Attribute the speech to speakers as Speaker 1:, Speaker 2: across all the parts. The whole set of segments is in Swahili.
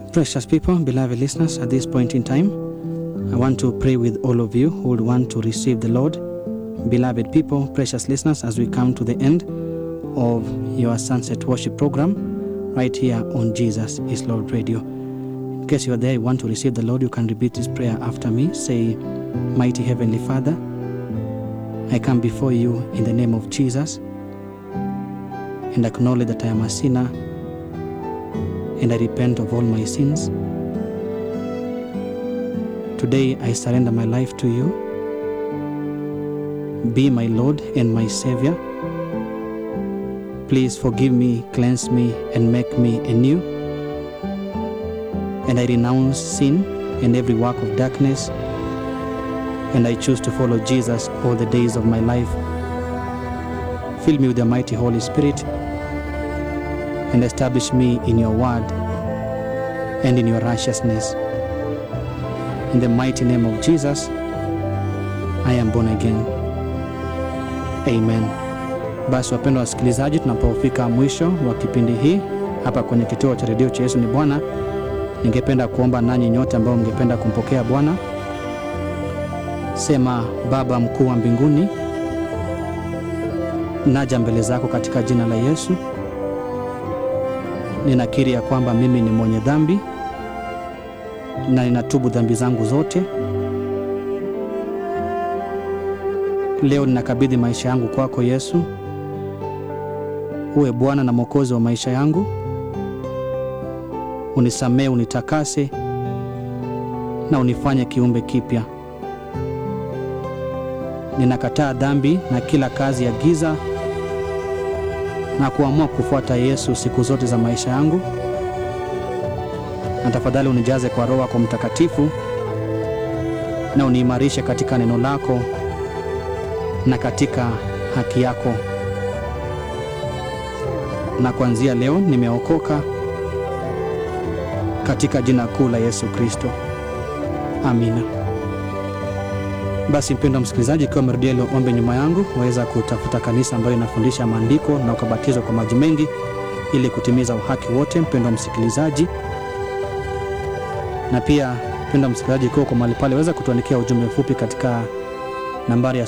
Speaker 1: Precious people, beloved listeners, at this point in time, I want to pray with all of you who would want to receive the Lord. Beloved people, precious listeners, as we come to the end of your sunset worship program right here on Jesus is Lord Radio. In case you are there, you want to receive the Lord, you can repeat this prayer after me. Say, Mighty Heavenly Father, I come before you in the name of Jesus and acknowledge that I am a sinner and I repent of all my sins. Today I surrender my life to you. Be my Lord and my Savior. Please forgive me, cleanse me, and make me anew. And I renounce sin and every work of darkness. And I choose to follow Jesus all the days of my life. Fill me with the mighty Holy Spirit and establish me in your word and in your righteousness. In the mighty name of Jesus, I am born again. Amen. Basi wapendwa wasikilizaji, tunapofika mwisho wa kipindi hii hapa kwenye kituo cha redio cha Yesu ni Bwana, ningependa kuomba nanyi nyote ambao mngependa kumpokea Bwana. Sema, Baba mkuu wa mbinguni, naja mbele zako katika jina la Yesu. Ninakiri ya kwamba mimi ni mwenye dhambi na ninatubu dhambi zangu zote. Leo ninakabidhi maisha yangu kwako Yesu, uwe Bwana na Mwokozi wa maisha yangu. Unisamee, unitakase na unifanye kiumbe kipya. Ninakataa dhambi na kila kazi ya giza na kuamua kufuata Yesu siku zote za maisha yangu, na tafadhali unijaze kwa Roho yako Mtakatifu na uniimarishe katika neno lako na katika haki yako. Na kuanzia leo nimeokoka katika jina kuu la Yesu Kristo, amina. Basi mpendwa msikilizaji, ikiwa umerudia ile ombi nyuma yangu, waweza kutafuta kanisa ambayo inafundisha maandiko na ukabatizwa kwa maji mengi ili kutimiza uhaki wote, mpendwa msikilizaji. Na pia mpendwa msikilizaji, ikiwa uko mahali pale, waweza kutuandikia ujumbe mfupi katika nambari ya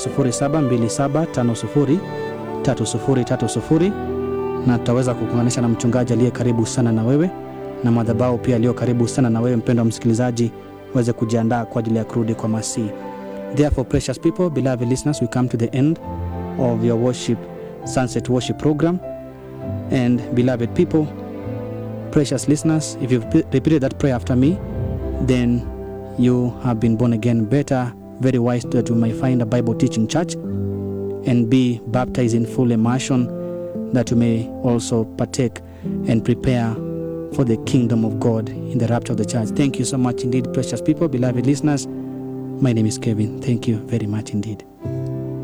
Speaker 1: 0727503030 na tutaweza kukuunganisha na mchungaji aliye karibu sana na wewe na madhabahu pia aliyo karibu sana na wewe, mpendwa msikilizaji, uweze kujiandaa kwa ajili ya kurudi kwa Masihi. Therefore, precious people, beloved listeners, we come to the end of your worship, sunset worship program. And beloved people, precious listeners, if you've pe- repeated that prayer after me, then you have been born again. Better, very wise that you may find a Bible teaching church and be baptized in full immersion, that you may also partake and prepare for the kingdom of God in the rapture of the church. Thank you so much indeed, precious people, beloved listeners. My name is Kevin. Thank you very much indeed.